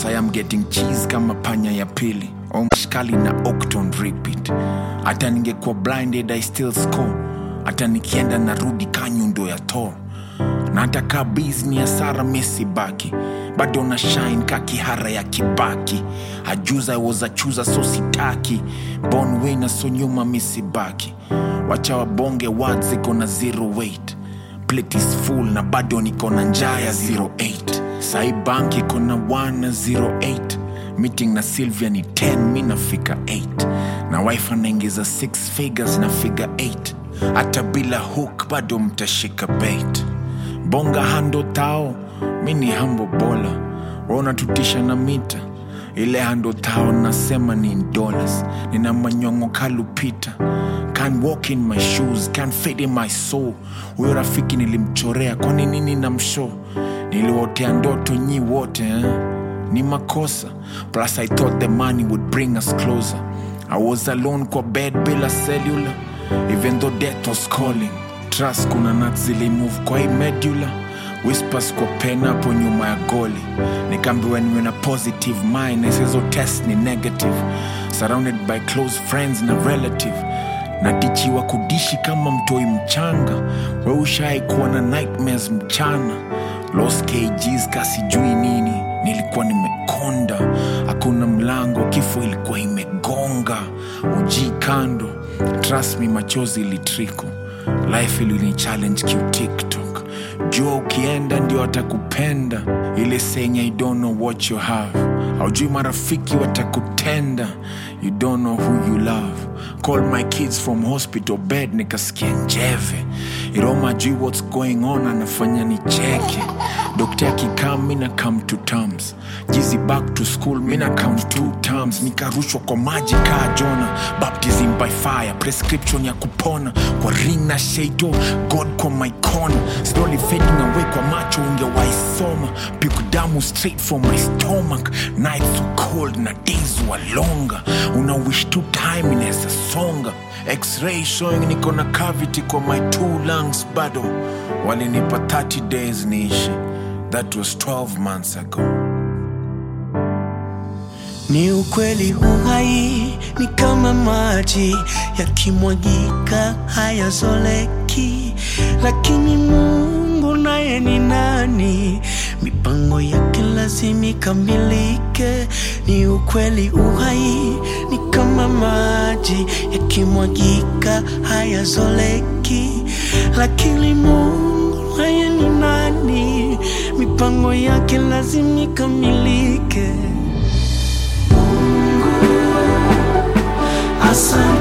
I am getting cheese kama panya ya pili omshkali na octon repeat hata ningekuwa blinded i still score hata nikienda narudi kanyundo ya tor na hata kaa bizni ya sara mesi baki bado na shine ka kihara ya kibaki hajuza woza chuza so sitaki bon wina so nyuma misibaki wacha wabonge words ziko na zero weight plate is full na bado niko na njaa ya 08 sai bank iko na 1 na 08 meeting na sylvia ni 10 mi nafika 8 na wife anaingiza 6 figures na figure 8 hata bila hook bado mtashika bait bonga hando tao mi ni hambo bola waunatutisha na mita ile hando tao nasema ni in dollars nina manyongo kalupita can walk in my shoes can fit in my soul huyo rafiki nilimchorea kwani nini na msho niliwotea ndoto nyi wote eh? ni makosa plus i thought the money would bring us closer i was alone kwa bed bila cellular even though death was calling trust kuna nat zilimove kwa hii medular whispers kwa pen hapo nyuma ya goli nikaambiwa niwe na positive mind isizo test ni negative surrounded by close friends na relative natichiwa kudishi kama mtoi mchanga weushai kuwa na nightmares mchana los kgs kasijui nini nilikuwa nimekonda hakuna mlango kifo ilikuwa imegonga uji kando trust me machozi ilitriko life ilini challenge kiutiktok jua ukienda ndio watakupenda ile senya you don't know what you have haujui marafiki watakutenda you don't know who you love call my kids from hospital bed nikasikia njeve iroma jui what's going on anafanya nicheke dokta akikaa mina come to terms jizi back to school mina count two terms nikarushwa kwa maji kaa jona baptism by fire prescription ya kupona kwa ring na shado god kwa my corner slowly fading away kwa macho ungewaisoma piku damu straight from my stomach nights so cold na days were longer una wish tu time inaweza songa x-ray showing niko na cavity kwa my two lungs bado walinipa 30 days niishi that was 12 months ago Ni ukweli uhai ni kama maji yakimwagika hayazoleki, lakini Mungu naye ni nani? Mipango yake lazima ikamilike. Ni ukweli uhai ni kama maji yakimwagika hayazoleki, lakini Mungu naye ni nani? Mipango yake lazima ikamilike. Asante